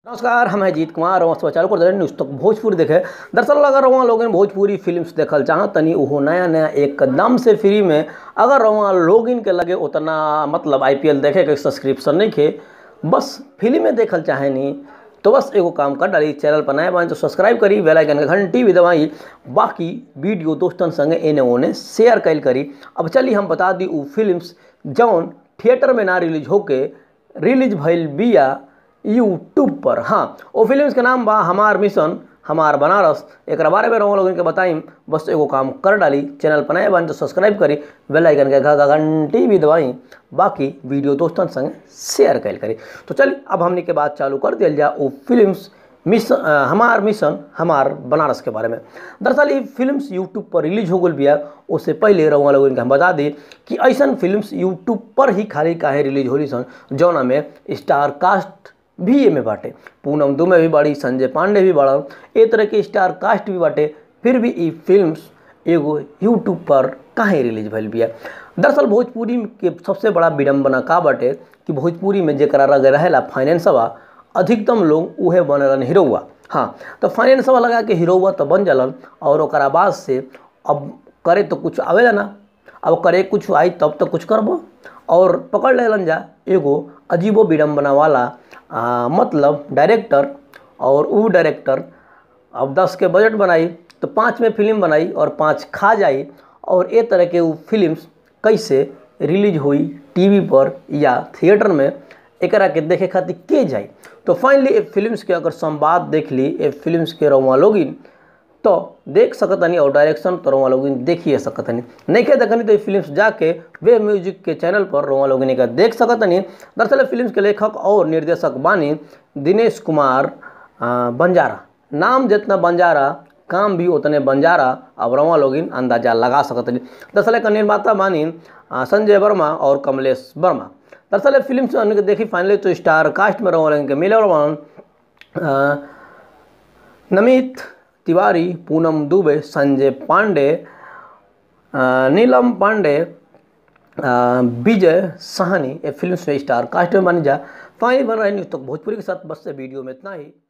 नमस्कार हम हैं जीत कुमार और चालू कर दे न्यूज़ तक भोजपुरी देखे दरअसल अगर वहाँ लोग भोजपुरी फिल्म्स देखल चाहत तनी उहो नया नया एकदम से फ्री में अगर वहाँ लोग के लगे उतना मतलब आईपीएल देखे के सब्सक्रिप्शन नहीं खे बस फिल्म में देखल चाहे नहीं तो बस एगो काम कर डाली चैनल पर नया बन तो सब्सक्राइब करी बेल आइकन के घंटी भी दबाई बाकी वीडियो दोस्तन संगे एने ओने शेयर कैल करी अब चलिए हम बता दी उ फिल्म्स जौन थिएटर में ना रिलीज होके रिलीज भइल बिया यूट्यूब पर हाँ वो फिल्म्स के नाम बा हमार मिशन हमार बनारस एक बारे में रहो लोगन के बताइम बस एगो काम कर डाली चैनल पर नए बन तो सब्सक्राइब करी बेल आइकन के घा घंटी भी दबाई बाकी वीडियो दोस्तन संग शेयर कैल करी तो चलिए अब हमने के बात चालू कर दिया जा वो फिल्म्स मिशन अ, हमार मिशन हमार बनारस के बारे में दरअसल ये फिल्म्स यूट्यूब पर रिलीज हो गई बिया उससे पहले रहुआ लोगन के हम बता दी कि ऐसन फिल्म्स यूट्यूब पर ही खाली काहे रिलीज होली सन जौना में स्टार कास्ट भी एमे बाटे पूनम दुबे भी बाड़ी संजय पांडे भी बाड़ा ए तरह के स्टार कास्ट भी बाटे फिर भी ई फिल्म्स एगो यूट्यूब पर काहे रिलीज भइल बिया दरअसल भोजपुरी के सबसे बड़ा विडम्बना का बाटे कि भोजपुरी में जेकरा लगे रहेला फाइनेंसवा अधिकतम लोग उहे बनलन हीरोवा हाँ तो फाइनेंसवा लगा के हीरोवा तो बन जालन और ओकरा बाद से अब करे तो कुछ आवेला ना अब करे कुछ आई तब तो कुछ करबो और पकड़ लेलन जा एगो अजीबो विडम्बना वाला आ, मतलब डायरेक्टर और वो डायरेक्टर अब दस के बजट बनाई तो पाँच में फिल्म बनाई और पाँच खा जाई और ए तरह के वो फिल्म्स कैसे रिलीज हुई टीवी पर या थिएटर में एकरा के देखे खातिर के जाई तो फाइनली ए फिल्म्स के अगर संवाद देख ली ए फिल्म्स के रहुआ लोगिन तो देख सकतनी और डायरेक्शन तो रोमा लोग देखिए सकतनी नहीं के देखनी तो ये फिल्म्स जाके वे म्यूजिक के चैनल पर रोमा लोग का देख सकतनी दरअसल फिल्म्स के लेखक और निर्देशक बानी दिनेश कुमार आ, बंजारा नाम जितना बंजारा काम भी उतने बंजारा अब रोमा लोग अंदाजा लगा सकतनी दरअसल का निर्माता बानी आ, संजय वर्मा और कमलेश वर्मा दरअसल फिल्म से देखी फाइनली तो स्टार कास्ट में रोमा लोग के मिले और नमित तिवारी पूनम दुबे संजय पांडे अ, नीलम पांडे अ, विजय साहनी ये फिल्म में स्टार कास्ट में बन जा फाइनल बन रहे न्यूज़ तक भोजपुरी के साथ बस से वीडियो में इतना ही